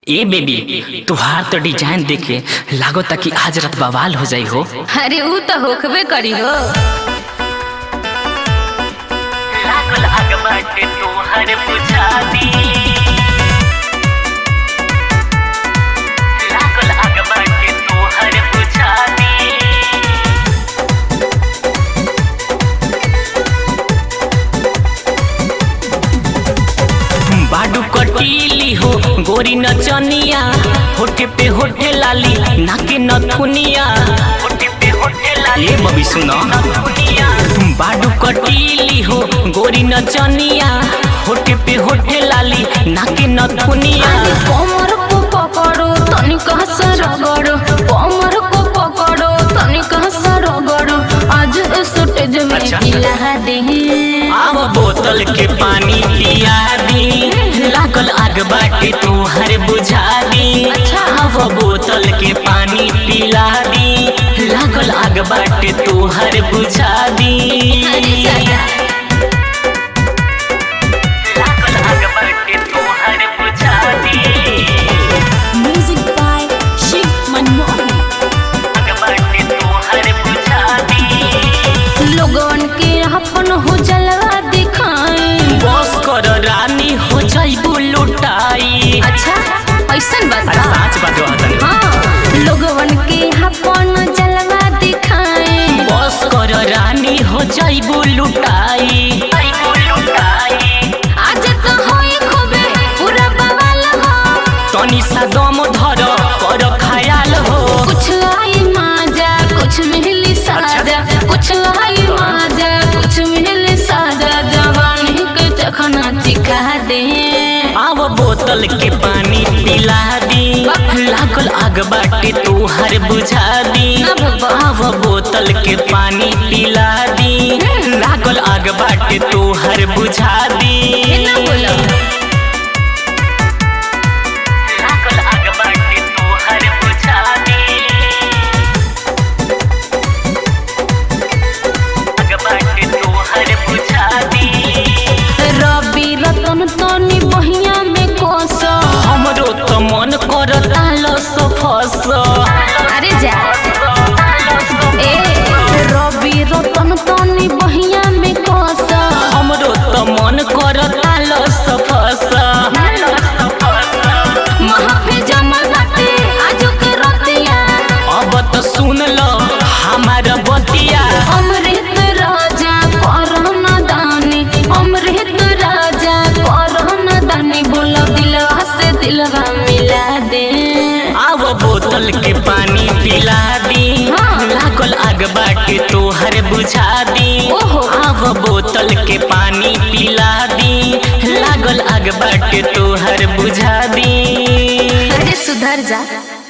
ए baby तुहार तो design देखे लागो कि आज रात बवाल हो जाई हो अरे ऊ तो होखबे करी हो लागल आग बाटे तोहर बुझादी लागल आग बाटे तोहर बुझादी बाडू कटीली हो गोरी नचनिया होठे पे होठे लाली नाके नथुनिया होठे पे होठे लाली ए बबी सुनो नथुनिया बाडू कटीली हो गोरी नचनिया होठे पे होठे लाली नाके नथुनिया अरे कमर को पकड़ो तनिक हंस रगड़ो कमर को पकड़ो तनिक हंस रगड़ो आज स्टेज में अच्छा। खिला दे आव बोतल के पानी पिया दी लागल आग बाटे तोहर बुझा दी अच्छा। आव बोतल के पानी पिला दी लागल आग बाटे तोहर बुझा दी अरे जाया लागल आग बाटे तोहर बुझा दी Music by Shiv Manmohan. आग बाटे तोहर बुझा दी लोगन के अपन हो जलवा दिखाई बस कर रानी हो जाइबू लुटाई अच्छा ऐसन अरे बता साच बात हतन हाँ लोगन के अपन जलवा दिखाई बस कर रानी हो जाइबू लुटाई जाइबू लुटाई आज तो होई खूबे पूरा बवाल हो तनी सा दम धर कर खयाल हो कुछ आई माजा कुछ मिली साजा कुछ आई माजा कुछ मिली साजा जवानी के चखना चिखा दे आव बोतल के पानी पिला दी लागल आग बाटे तोहर बुझा दी ना बाबा। आव बोतल के पानी पिला दी लागल आग बाटे तोहर बुझा दी ना बोलो लागल आग बाटे तोहर बुझा दी आग बाटे तोहर बुझा दी रवि रतन तनी बहिया में कोस हमरो तो मन करता लस फस अरे जा ए रवि रतन तनी बहिया में कोस हमरो तो मन करता लस फस महफिल जमल बाटे आजू के रतिया अब तो सुन लो हमार बतिया अमृत राजा करना दानी अमृत राजा करना दानी बोलो दिलवा से दिलवा मिला दे आव बोतल के पानी पिला दी हाँ। लागल आग बाटे तोहर बुझा दी ओहो। आव बोतल के पानी पिला दी लागल आग बाटे तोहर बुझा दी अरे सुधर जा